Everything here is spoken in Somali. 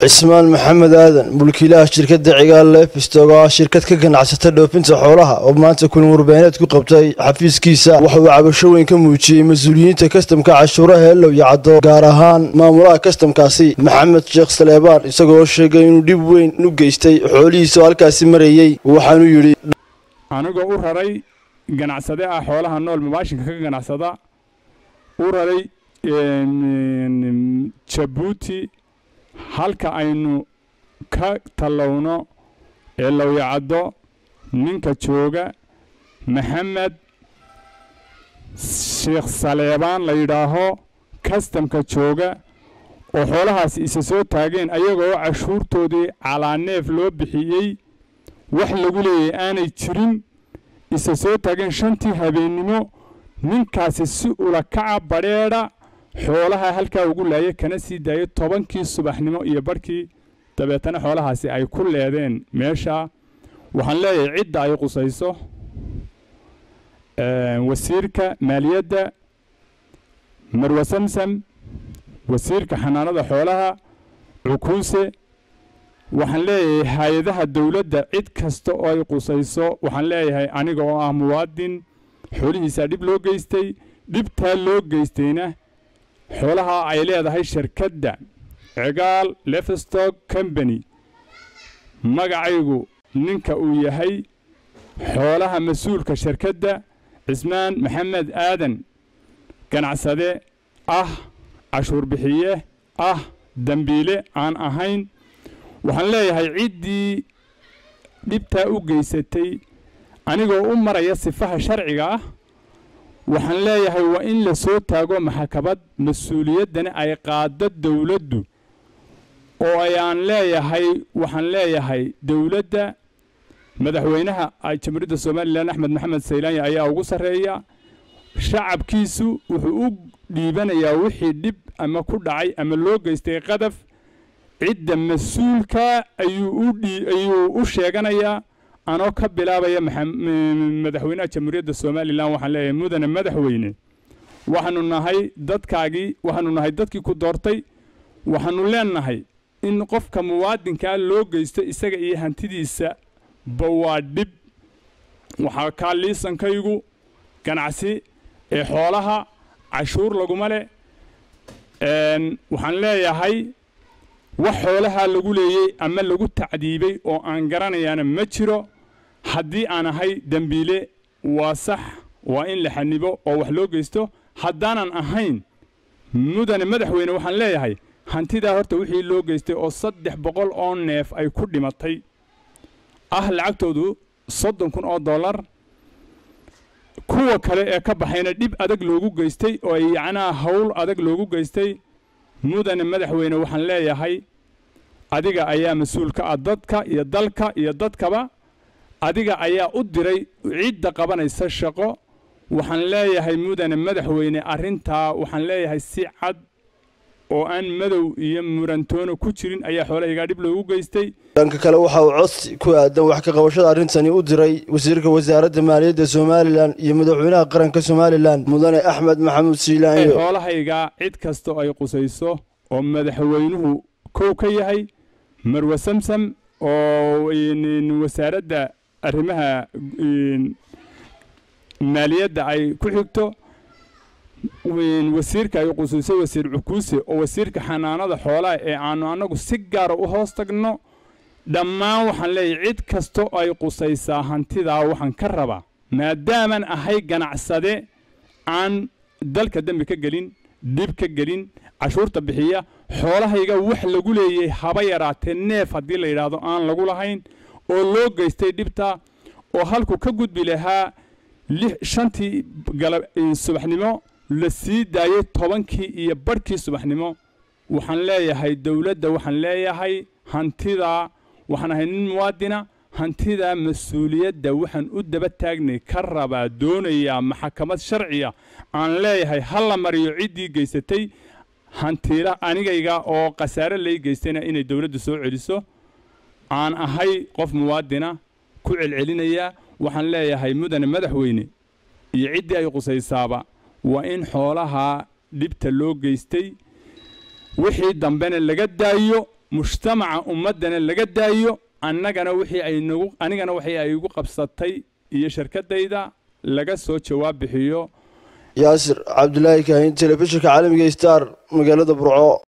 cismaan maxamed aadan mulkiilaha shirkadda cigaal leefistog oo ah shirkad ka ganacsata dhoofinta xoolaha oo maanta kulan warbaahineed ku qabtay xafiiskiisa waxa uu cabasho weyn ka muujiyey mas-uuliyiinta kastamka cashuuraha heelow iyo caddo gaar ahaan maamulaha kastamkaasi maxamed sheekh saleebaan isagoo sheegay inuu dhib weyn u geystay xoolihiisa oo halkaasi marayey waxaanuu yidhi anigoo u raray ganacsade ah xoolaha nool mabaashinka ka ganacsada u raray jabuuti halka aynu ka tallowno ee lowyacaddo ninka jooga maxamed sheekh saleebaan la yidhaaho kastamka jooga oo xoolahaasi isa soo taageen ayagoo cashuurtoodii calaaneef loo bixiyey wax lagu leeyahay aanay jirin isa soo taageen shantii habeennimo ninkaasi si ula kaca badheedha xoolaha halkaa ugu laayay kana sii daayay tobankii subaxnimo iyo barhkii dabeetana xoolahaasi ay ku leedeen meesha waxaan leeyahay cidda ay qusayso wasiirka maaliyadda marwe samsam wasiirka xanaanada xoolaha cukuuse waxaan leeyahay hay-adaha dowladda cid kasta oo ay qusayso waxaan leeyahay aniga oo ah muwaadin xoolihiisaa dhib loo geystay dhibtaa loo geystayna xoolaha ay leedahay shirkadda cigaal lefstock combany magacaygu ninka uu yahay xoolaha mas-uulka shirkadda cismaan maxamed aadan ganacsade ah cashuur bixiye ah dembiile aan ahayn waxaan leeyahay ciddii dhibtaa u geysatay anigoo u maraya sifaha sharciga ah waxaan leeyahay waa in la soo taago maxkamad mas-uuliyaddana ay qaado dowladdu oo ayaan leeyahay waxaan leeyahay dowladda madaxweynaha jamhuuriyadda somalilan axmed maxamed saylaanya ayaa ugu sarreeya shacabkiisu wuxuu u dhiibanayaa wixii dhib ama ku dhacay ama loo geystay qadaf cidda mas-uulka ayuu u sheeganayaa anoo ka bilaabaya madaxweynaha jamhuuriyadda somalilan waxaan leeyahay mudane madaxweyne waxaanu nahay dadkaagii waxaanu nahay dadkii ku doortay waxaanu leenahay in qofka muwaadinkaa loo geysto isaga iyo hantidiisa ba waa dhib waxaa kaa liisankaygu ganacsi ee xoolaha cashuur laguma leh waxaan leeyahay wax xoolahaa lagu leeyey ama lagu tacdiibay oo aan garanayaana ma jiro haddii aan ahay dembiile waa sax waa in la xanibo oo wax loo geysto haddaanan ahayn mudane madaxweyne waxaan leeyahay hantidaa horta wixii loo geystay oo saddex boqol oo neef ay ku dhimatay ah lacagtoodu soddon kun oo dollar kuwa kale ee ka baxayna dhib adag loogu geystay oo ay yacnaa howl adag loogu geystay mudane madaxweyne waxaan leeyahay adiga ayaa mas-uul ka ah dadka iyo dalka iyo dadkaba adiga ayaa u diray cidda qabanaysa shaqo waxaan leeyahay mudane madaxweyne arrintaa waxaan leeyahay si cad oo aan madow iyo murantoono ku jirin ayaa xoolahaygaa dhib loogu geystay dhanka kale waxa uu codsi ku aadan wax ka qabashada arrintani u diray wasiirka wasaaradda maaliyadda somalilan iyo madaxweynaha qaranka somalilan mudane axmed maxamuud siilaanyo xoolahaygaa cid kasta oo ay qusayso oo madaxweynuhu kow ka yahay marwe samsam oo wasaaradda arrimaha maaliyadda ay ku xigto wasiirka ay qusuusay wasiir cukuuse oo wasiirka xanaanada xoolaha ee aanu annagu si gaara u hoos tagno dhammaan waxaan leeyahay cid kasta oo ay qusaysaa hantidaa waxaan ka rabaa maadaaman ahay ganacsade aan dalka dembi ka gelin dhib ka gelin cashuurta bixiya xoolahayga wax lagu leeyay haba yaraatee neef haddii la yidhaahdo aan lagu lahayn oo loo geystay dhibta oo halku ka gudbi lahaa shantii subaxnimo la sii daayey tobankii iyo barhkii subaxnimo waxaan leeyahay dowladda waxaan leeyahay hantidaa waxaan ahay nin muwaadina hantidaa mas-uuliyadda waxaan u daba taagnay ka rabaa doonayaa maxkamad sharciya aan leeyahay ha la mariyo ciddii geysatay hantiila anigayga oo khasaare lay geystayna inay dowladdu soo celiso aan ahay qof muwaadina ku celcelinayaa waxaan leeyahay mudane madaxweyne iyo ciddii ay qusaysaaba waa in xoolaha dhibta loo geystay wixii dambena laga daayo mujtamaca ummaddana laga daayo annagana wixii ay nagu anigana wixii ay igu qabsatay iyo shirkaddayda laga soo jawaab bixiyo yaasir cabdulaahi kaahin telefishinka caalamiga star magaalada burco